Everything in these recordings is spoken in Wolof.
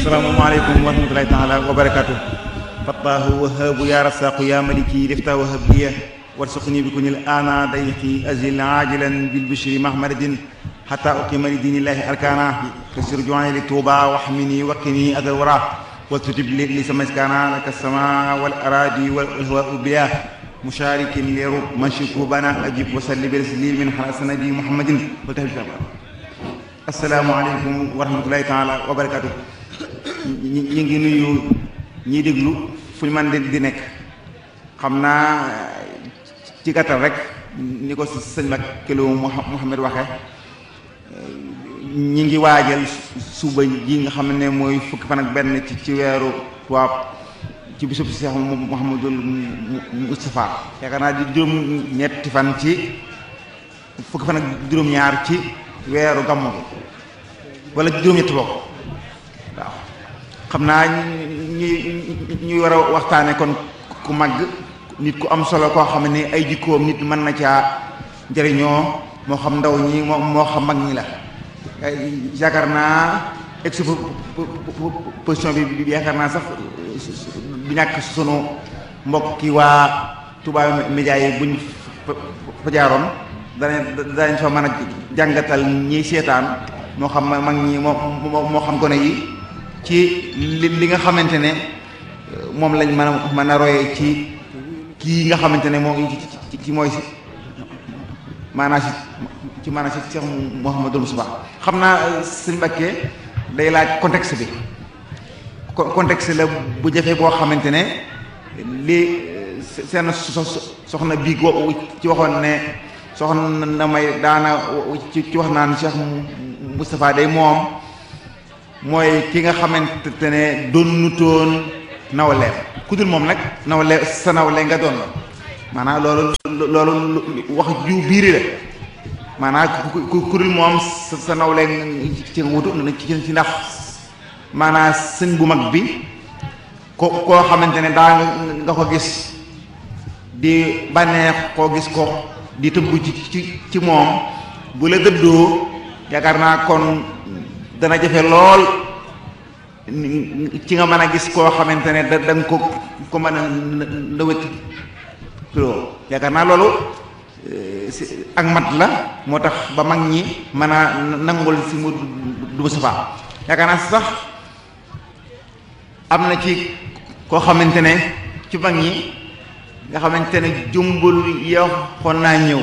asalaamaaleykum wa rahmatulahi taala wa barakaatu fattaahu wahaabu ya rasaqu ya maliki lifta wahab liya warsuqni bi kunil ana dayqi azil ajilan bil bishri mahmadin حتى أقيم لدين الله أركانا كسر جواني للتوبة واحمني وقني أذى الورى وتجب لي لسما كان لك السماء والأراضي والهواء بياه مشارك لرب من شكوبنا أجب وسلم برسلي من حسن نبي محمد وتهجر السلام عليكم ورحمة الله تعالى وبركاته ñi ngi nuyu ñiy déglu fu ñu mën di nekk xam naa ci gàttal rek ni ko sëñ Mbacke Lo Mouhamed waxee ñi ngi waajal suba ji nga xam ne mooy fukki fan ak benn ci ci weeru tubaab ci bisub Cheikh Mouhamadul Moustapha yaakaar naa di juróom ñetti fan ci fukki fan ak juróom-ñaar ci weeru gàmmu wala juróom-ñetti bokk waaw xam naa ñi ñuy war a waxtaane kon ku màgg nit ku am solo koo xam ne ay jikkoom nit mën na caa njëriñoo moo xam ndaw ñi moo moo xam mag ñi la yaakaar naa exposition bi yaakaar naa sax du ñàkk sunu mbokki waa Touba Média yi buñ fa jaaroon danañ danañ fa mën a jàngatal ñiy seetaan moo xam mag ñi moo moo xam gone yi ci li li nga xamante ne moom lañ mën a mën a royee ci kii nga xamante ne moom ci mooy si maanaam si ci maanaam si Cheikh Mouhamadul Moustapha xam naa sëñ Mbàkke day laaj contexte bi contexte la bu jafe boo xamante ne li seen soxna bii ko ci waxoon ne soxna na may daana ci wax naan Cheikh Moustapha day moom mooy ki nga xamante ne doon nutoon nawle ku dul moom nag nawle sa nawle nga doon maanaam loolu loolu wax ju biiri la maanaam ku ku dul moom sa sa nawle ci nga wutu ci ndax maanaam sëñ bu mag bi ko koo xamante ne daa nga ko gis di bànneex koo gis ko di tëbb ci ci ci moom bu la dëddoo yaakaar naa kon dana jafe lool ci nga mën a gis koo xamante ne da nga ko ko mën a ndawét loo yaakaar naa loolu ak mat la moo tax ba mag ñi mën a nangul si mu du Moustapha yaakaar naa sax am na ci koo xamante ne ci mag ñi nga xamante ne jumbul yow xoon naa ñëw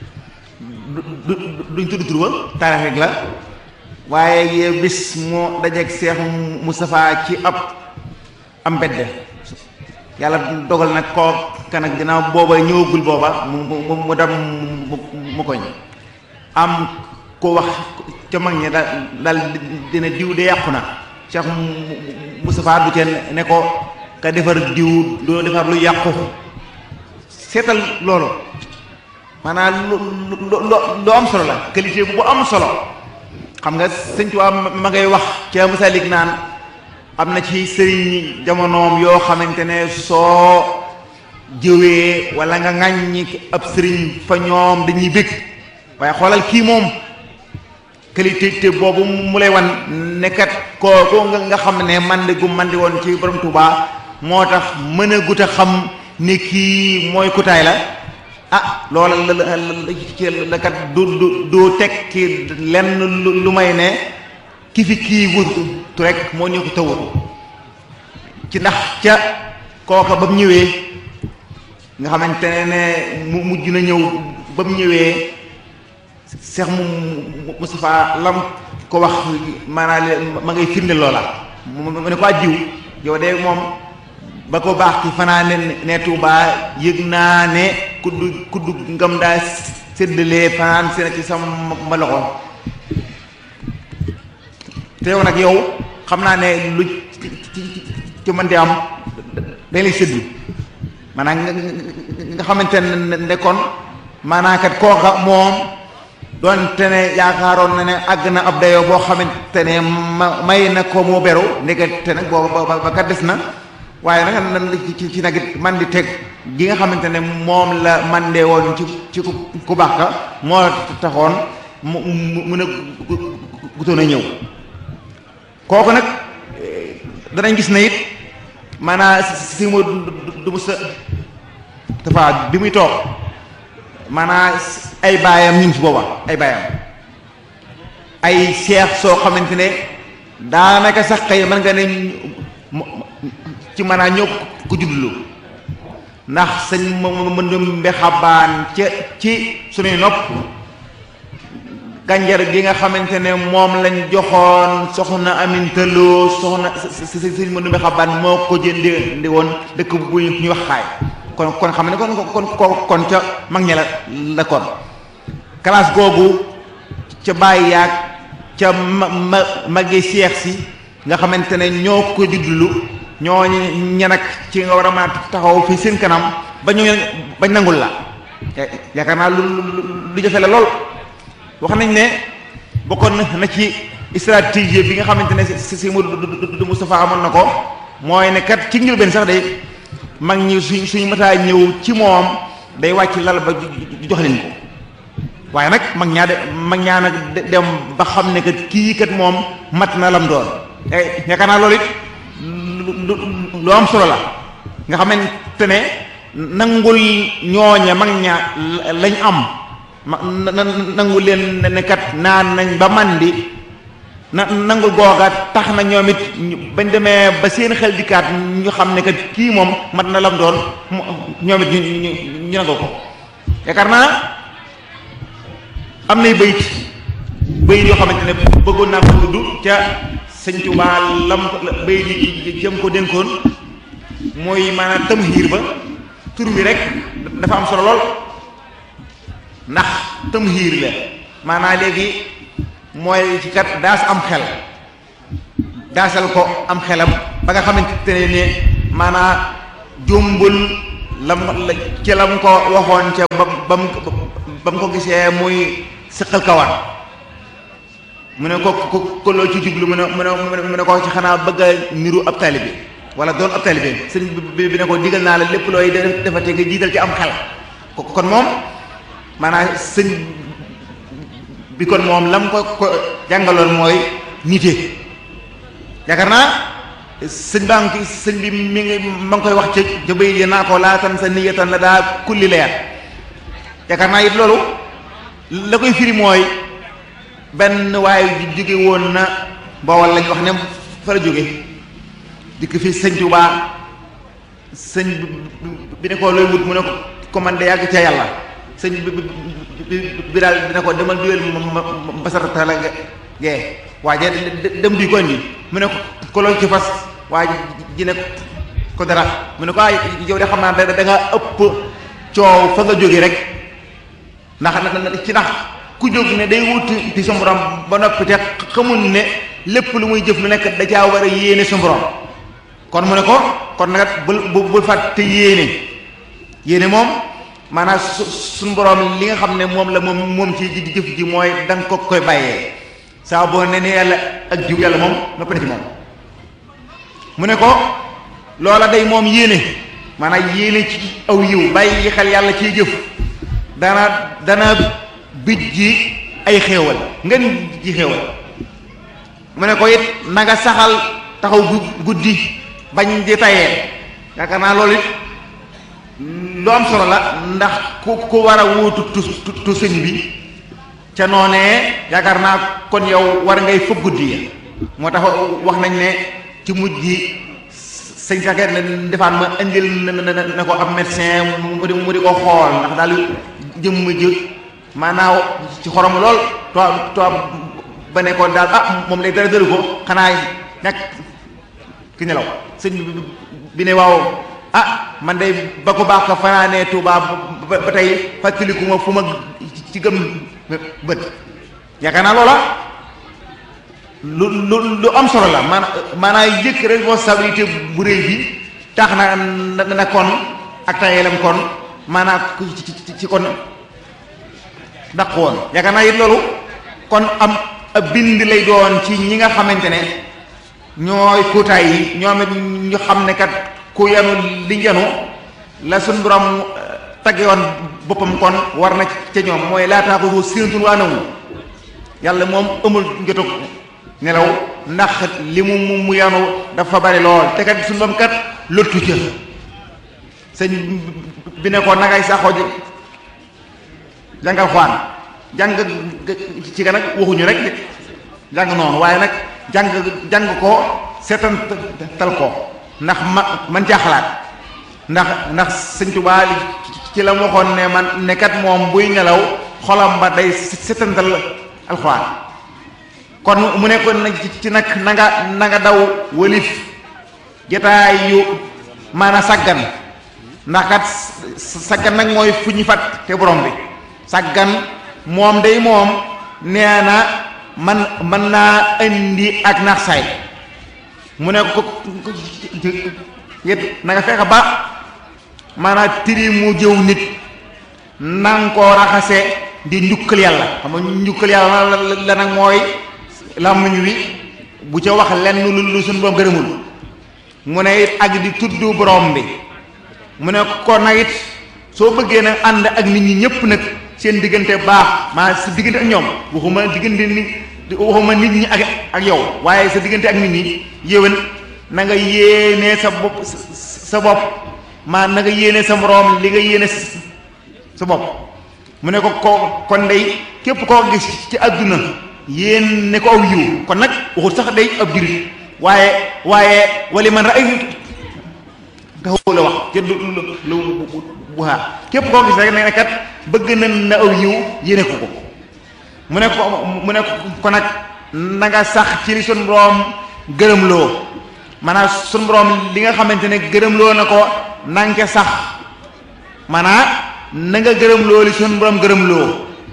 du duñ tudd tur ba taarix rek la waaye bis moo dajeeg Seex Moustapha ci ab am mbedd yàlla dogal nag koo kan ak ginnaaw booba ñëwagul booba mu mu mu dem mu koñ am ko wax ca mag ñi daal daal dina diw de yàqu na Cheikh Moustapha du teen ne ko ka defar diw doo defar lu yàqu seetal loolu maanaam lu lu lu am solo la qualité bu am solo xam nga sëñ Tuubaa ma ngay wax ca Masalik naan am na ci sëriñ jamonoom yoo xamante ne soo jëwee wala nga ŋàññi ab sëriñ fa ñoom dañuy bëgg waaye xoolal kii moom qualité boobu mu lay wan nekkat kooku nga xam ne mandi gu mandi woon ci borom Tuubaa moo tax mën a gut a xam ne kii mooy kutaay la ah loola la la kat du du du tekki lenn lu may ne ki fi kii wutu rek moo ñu ko tawut ci ndax ca kooka ba mu ñëwee nga xamante ne mu mujj na ñëw ba mu ñëwee Cheikh mu Moustapha lam ko wax maanaam ma ngay firnde loola mu ne ko ajjiw yow de moom ba ko baax ki fanaa ne ne Tuubaa yëg naa ne kuddu kuddu ngam daa séddalee fanaan seen ci sama loxo te yow nag yow xam naa ne lu ci ci mën di am dañ lay séddu maanaam nga xamante ne kon maanaam kat kooka moom doonte ne yaakaaroon na ne àgg na ab dayoo boo xamante ne ma may na ko moo beru ndekete nag booba ba kat des na waaye nag nan ci ci nag man di teg gi nga xamante ne moom la man dee woon ci ci ku baax ka moo taxoon mu mu mun a gutoon a ñëw kooku nag danañ gis na it maanaam si mu du mu sa dafa bi muy toog maanaam ay baayam ñu ngi fi booba ay baayam ay seex soo xamante ne daanaka sax xëy mën nga ne ci maanaam ñoo ko juddlu ndax sëñ mëndum mbe xabaan ca ci suñuy nopp gànjar gi nga xamante ne moom lañ joxoon soxna amintaloo soxna sëñ mëndum mbe xabaan moo ko jëndi ndi woon dëkk bu ñuy wax xaay kon kon xam ne kon kon kon ca mag ña la la kon classe googu ca bàyyi yaag ca ma ma magi seex si nga xamante ne ñoo ko juddlu ñoo ña nag ci nga war a mën a taxaw fi seen kanam ba ñu bañ nangul la yaakaar naa lu lu jafe la lool wax nañ ne bokkoon na ci stratégie bi nga xamante ne si si du Moustapha amoon na ko mooy ne kat ci njëlbeen sax day mag ñi suñ suñ mataa ñëw ci moom day wàcc lal ba jox leen ko waaye nag mag ñaa de mag ñaa nag dem ba xam ne kat kii kat moom mat na lam doon yaakaar naa loolu it lu am solo la nga xamante ne nangul ñooña mag ña lañ am ma nangul leen ne kat naan nañ ba mandi na nangul googa tax na ñoom it bañ demee ba seen xel dikkaat ñu xam ne kat kii moom mat na lam doon ñoom it ñu ñu ñu nangul ko yaakaar naa am nay bayit bayit yoo xamante ne bëggoon naa ko tudd ca sëñ Tuubaa lam bayit yi jëm ko dénkoon mooy maanaam tamhiir ba tur bi rek dafa am solo lool ndax tamhiir la maanaam léegi mooy ci kat daas am xel daasal ko am xelam ba nga xamante ne ne maanaam jumbul lam la ci lam ko waxoon ca ba ba mu ba mu ko gisee muy sëqal kawar mu ne ko ko ko loo ci jublu mu ne mu ne mu ne ko ci xanaa bëgg a niru ab taalibe wala doon ab taalibe sëñ bi bi ne ko digal naa la lépp looy defate nga jiital ci am xel kon moom maanaam sëñ bi kon moom lam ko ko jàngaloon mooy nite yaakaar naa sëñ baa ngi sëñ bi mi ngi ma ngi koy wax ca ca bay yi naa ko laatan sa niyatan la daa kulli leer yaakaar naa it loolu la koy firi mooy benn waaye jóge woon na Bawol lañ wax ne fa la jóge dikk fi sëñ Tuubaa sëñ bi ne ko looy wut mu ne ko commandé yàgg ca yàlla sëñ bi bi daal dina ko demal duyel ma basarata la gee waaye dem duy ko indi mu ne ko ko loo ci fas waaye ji ne ko dara mu ne ko ay yow de xam naa da nga ëpp coow fa nga jóge rek ndax ci ndax ku jóg ne day wut ci sa borom ba noppi te xamul ne lépp lu muy jëf lu nekk da caa war a yéene sa borom kon mu ne ko kon nag bul bul fàtte yéene yéene moom maanaam su suñu borom li nga xam ne moom la moom moom ci jëf ji mooy da nga ko koy bàyyee saa boo ne ne yàlla ak jiw yàlla moom noppi na ci moom mu ne ko loola day moom yéene maanaam yéene ci aw yiw bàyyi xel yàlla ciy jëf dana dana bij ji ay xéewal ngeen ji xéewal mu ne ko it na nga saxal taxaw guddi bañ di tayee yaakaar naa loolu it lu am solo la ndax ku ku war a wuutu tu tu sëñ bi ca noonee yaakaar naa kon yow war ngay fëgg guddi ya moo tax wax nañ ne ci mujj gi sëñ saket ne defaat ma indil na ko ab médecin mu di mu di ko xool ndax daal jëmm ji maanaaw ci xorom lool toog toog ba ne ko daal ah moom lay dara dëru ko xanaa ñàkk ki nelaw sëñ bi ne waaw ah man day ba ko baax ko fanaanee Tuubaa ba tey fàttaliku ma fu ma ci gëm bët yaakaar naa loola lu lu lu am solo la maanaam maanaam yëkk responsabilité bu réy bi tax na na kon ak tayeelam kon maanaam ci ci kon daq woon yaakaar naa it loolu kon am ab bind lay doon ci ñi nga xamante ne ñooy kuutaay yi ñoom it ñu xam ne kat ku yanu li yanu la suñ borom tagge woon boppam kon war na ca ñoom mooy laataaxuhu sinatun wa nawm yàlla moom amul jotug nelaw ndax li mu mu mu yanu dafa bari lool te kat suñu bam kat lottu ca sëñ bi ne ko nagay saxoo ji jàngal xwaan jàng ci ga nag waxuñu rek jàng noonu waaye nag jàng jàng ko seetantal ko ndax ma man caa xalaat ndax ndax sëñ Tuubaa ci la waxoon ne man ne kat moom buy nelaw xolam ba day seetantal alxuraan kon mu nekkoon nag ci nag na nga na nga daw wëlif jataay yu maanaam sàggan ndax kat sàggan nag mooy fu ñu fat te borom bi sàggan moom day moom nee na man mën naa indi ak naax saay mu ne ko yét na nga fexe ba maanaam tiri mu jëw nit nanga koo raxase di njukkal yàlla xam nga njukkal yàlla la nag mooy làmmiñ wi bu ca wax lenn lu lu suñu borom gërëmul mu ne it ak di tudd borom bi mu ne ko nag it soo bëggee nag ànd ak nit ñi ñëpp nag seen diggante baax maa sa diggante ak ñoom waxuma diggante ni waxuma nit ñi ak ak yow waaye sa diggante ak nit ñi yéwén na nga yéene sa bopp sa bopp maa na nga yéene sa moroom li nga yéene sa bopp mu ne ko ko kon day képp koo gis ci àdduna yéen ne ko aw yiw kon nag waxul sax day ab jurit waaye waaye wali man ra'aytu taxaw la wax ca lu lu bu xaar képp koo gis rek ne kat bëgg na na aw yiw yéene ko ko mu ne ko mu ne ko nag na nga sax ci li sun borom gërëm loo maanaam sun borom li nga xamante ne gërëm loo na ko na nga sax maanaam na nga gërëm loo li sun borom gërëm loo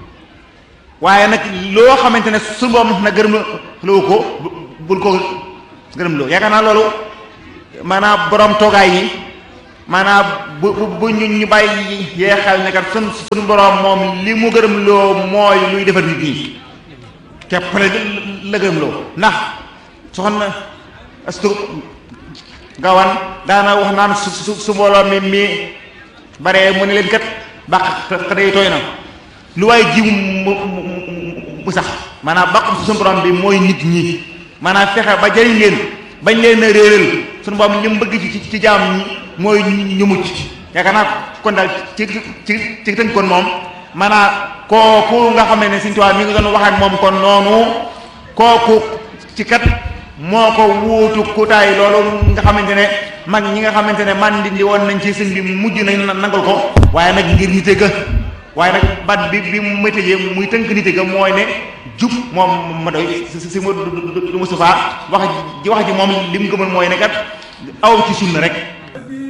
waaye nag loo xamante ne sun borom na gërëm loo ko bul ko gërëm loo yaakaar naa loolu maanaam borom toogaay yi maanaam bu bu ñu ñu bàyyi yee xel ne kat sun suñu borom moom li mu gërëm loo mooy luy defar nit ñi képp la la gërëm loo ndax soxna astu gawan daana wax naan su su su mbooloo mi mi bare mu ne leen kat bàq xëy tooy na lu waaye jiw mu mu sax maanaam bàq suñu borom bi mooy nit ñi maanaam fexe ba jëriñ leen bañ leen a réeral suñu borom li mu bëgg ci ci jaam ñi mooy ñu mucc yaakaar naa kon daal ci ci ci tënk kon moom maanaam kooku nga xam ne Sëriñ Tuubaa mi ngi doon wax ak moom kon noonu kooku ci kat moo ko wuutu kutaay loolu nga xamante ne mag ñi nga xamante ne man di woon nañ ci sëñ bi mujj nañ nangul ko waaye nag ngir nite ga waaye nag bat bi bi mu météjee muy tënk nite ga mooy ne jub moom ma doy si si mu du Moustapha wax ji wax ji moom li mu gëmal mooy ne kat aw ci sunna rek